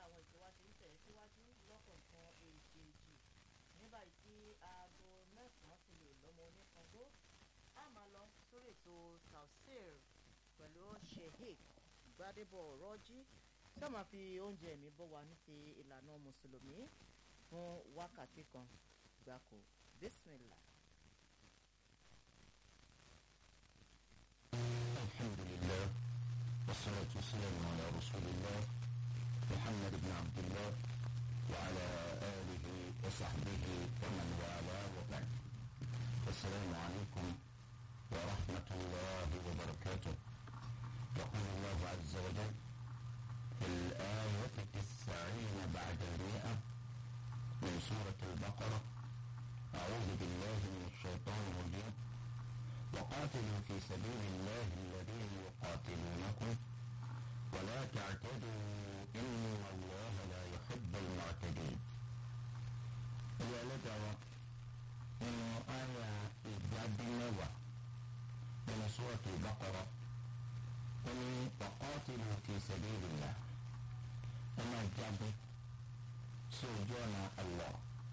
àwọn ètò wa ṣe ń tẹ̀ síwájú lọ́kọ̀ọ̀kan èjèèjì ní báyìí tí aago mẹ́sàn-án ti lè lọ́mọ oníkangbó a máa lọ sórí ètò tafsir pẹ̀lú sheikh gbadebo rọ́jí tí a máa fi oúnjẹ mi bọ́ wa ní ti ìlànà mùsùlùmí fún wákàtí kan gbáko bismillah. الحمد لله والصلاة والسلام على رسول الله محمد بن عبد الله وعلى آله وصحبه ومن والاه وبعد السلام عليكم ورحمة الله وبركاته يقول الله عز وجل في الآية التسعين بعد المئة من سورة البقرة أعوذ بالله من الشيطان الرجيم وقاتلوا في سبيل الله الذين يقاتلونكم ولا تعتدوا إن الله لا يحب المعتدين إلى لدعوة إنه آية إجاب النوى من سورة البقرة قل وقاتلوا في سبيل الله وما جاب سجون الله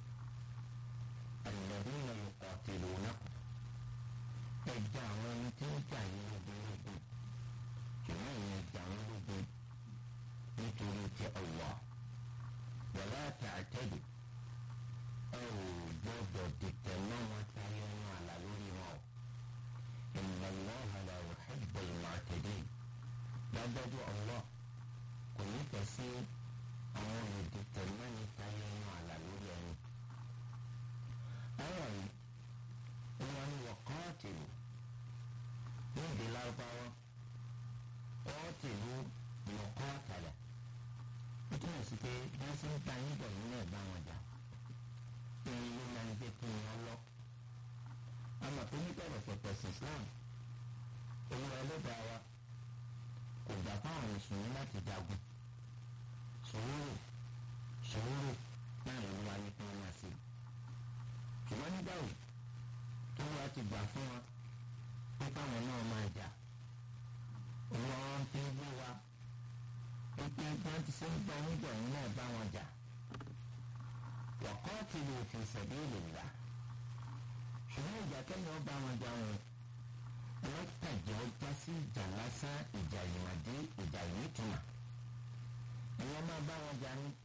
الذين يقاتلونكم ẹja àwọn ẹni tí ń jà ní ogun ogun ṣùgbọ́n ìyẹn ẹja àwọn ológun nítorí ti Allah wọlé àti àtẹ́lẹ̀ ẹ ò gbọ́dọ̀ dìtẹ̀ náà wọn táyé wọn àlà lórí wọn o inna Allaha la yuhibbul mu'tadin dájọ́jú Allah kò nífẹ̀ẹ́ sí àwọn olùdìtẹ̀ náà ní táyé wọn àlà lórí ẹni. ayọ̀ yìí wọ́n ní wọ́kọ́ọ̀tìlù ní èdè lárúbáwá kọ́ọ̀tìlù lọ́kọ́ọ̀tàlẹ̀ ó túmọ̀ sí pé bí wọ́n ṣe ń ta yín bọ̀ nínú ẹ̀ bá wọn jà ìrìn ló máa ń gbé kí wọ́n lọ. àmọ́ pé níbẹ̀rẹ̀ pẹ̀pẹ̀ sí Islam olúwa ẹlẹ́dàá wa kò gbà fáwọn mùsùlùmí láti jagun sùúrù sùúrù náà ló wáyé kí wọ́n máa ṣe. ṣùgbọ́n nígbà wo tó wá ti gbà fún wa pé káwọn náà máa jà wọn fi ń gbé wa pípé wọn ti ṣe ń gbọ́ nígbà yín náà bá wọn jà waqatilu fi sabilillah ṣùgbọ́n ìjà kẹ́yìn ọba wọn jà wọn wọn tàjẹ́ ọjà sí ìjà lásán ìjà ìwádìí ìjà ìnítumọ̀ ẹ̀yọ́ máa bá wọn jà ní